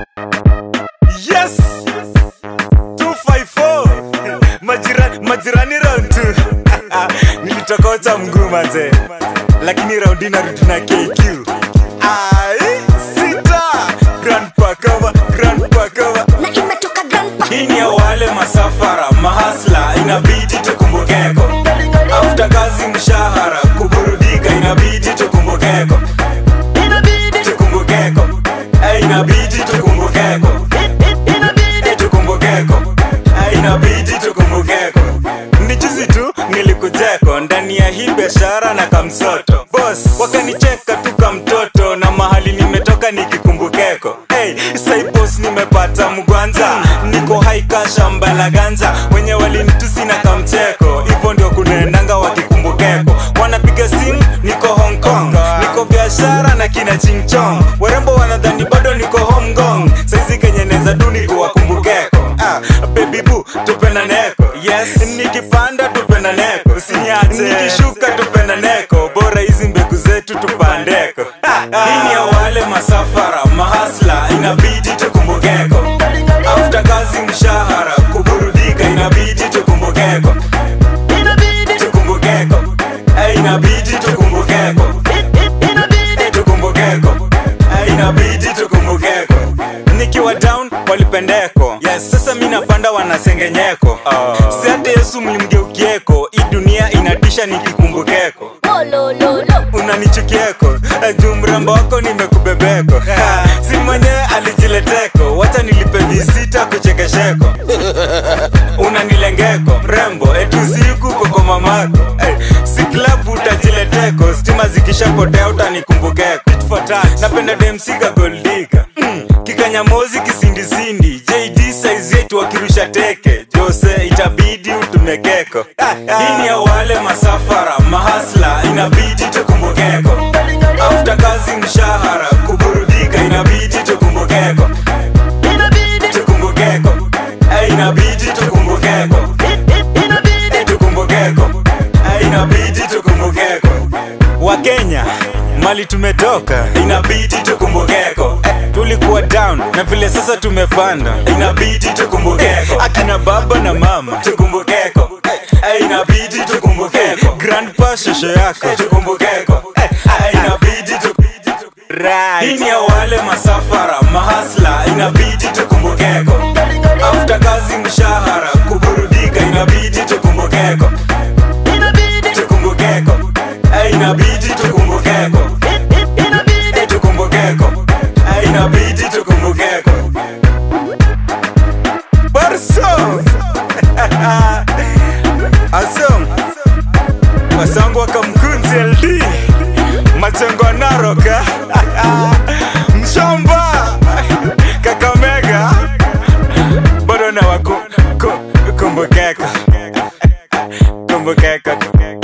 Yes 254 majirani, majirani round 2 nilitokocha mguu manze, lakini raundi narudi na KQ. Ai, sita grandpa cover, grandpa cover. na imetoka grandpa Hii ni ya wale masafara mahasla, inabidi tukumbukeko. After kazi mshahara, kuburudika inabidi tukumbukeko, tukumbukeko, Eh, inabidi tukumbukeko, Eh, tukumbukeko, Eh, inabidi tukumbukeko. Ni juzi tu nilikujeko ndani ya hii biashara na kamsoto boss, wakanicheka tu kamtoto na mahali nimetoka nikikumbukeko. Hey, sai boss, nimepata mgwanza, niko haika shamba la ganza, wenye walinitusi na kamcheko, hivyo ndio kunaendanga wakikumbukeko. Wanapiga simu, niko Hong Kong, niko biashara na kina Ching Chong, warembo wanadhani bado niko home gong, saizi kenye neza du niko wakumbukeko. Ah, baby boo, tupenda neko yes nikipanda tupenda neko usiniache nikishuka tupenda neko bora hizi mbegu zetu tupandeko hii ni ya wale masafara mahasla inabidi tukumbukeko after kazi mshahara kuburudika inabidi tukumbukeko tukumbukeko Eh, inabidi tukumbukeko Eh, tukumbukeko Eh, inabidi tukumbukeko nikiwa down walipendeko yes. sasa mi napanda wanasengenyeko uh. si hata yesu mlimgeukieko hii dunia inatisha nikikumbukeko olololo unanichukieko Eh, juu mrembo wako nimekubebeko Ha, si mwenyewe alijileteko wacha nilipe visita kuchekesheko unanilengeko mrembo etusiku koko mamako hey, si klabu utajileteko stima zikishapotea utanikumbukeko Tit for tat. napenda demsiga goldika mm, kikanyamozi kisindisindi jd saizi yetu wakirusha teke jose itabidi utumekeko hii ni ya wale masafara mahasla inabidi tukumbukeko after kazi mshahara kuburudika inabidi tukumbukeko tukumbukeko Eh, inabidi tukumbukeko Eh, tukumbukeko Eh, inabidi tukumbukeko wakenya mali tumetoka inabidi tukumbukeko Eh, tulikuwa down na vile sasa tumepanda inabidi tukumbukeko akina baba na mama tukumbukeko Eh, inabidi tukumbukeko grandpa shosho yako tukumbukeko Eh, inabidi tu Right. Hii ni ya wale masafara mahasla inabidi tukumbukeko after kazi mshahara kuburudika inabidi tukumbukeko tukumbukeko Eh, inabidi tukumbukeko Eh, tukumbukeko Eh, inabidi tukumbukeko Barso Asom Wasangu wakamkunzi LD Majengo ya Narok eh? Mshamba Kakamega bado na waku ku- kumbukeko kumbukeko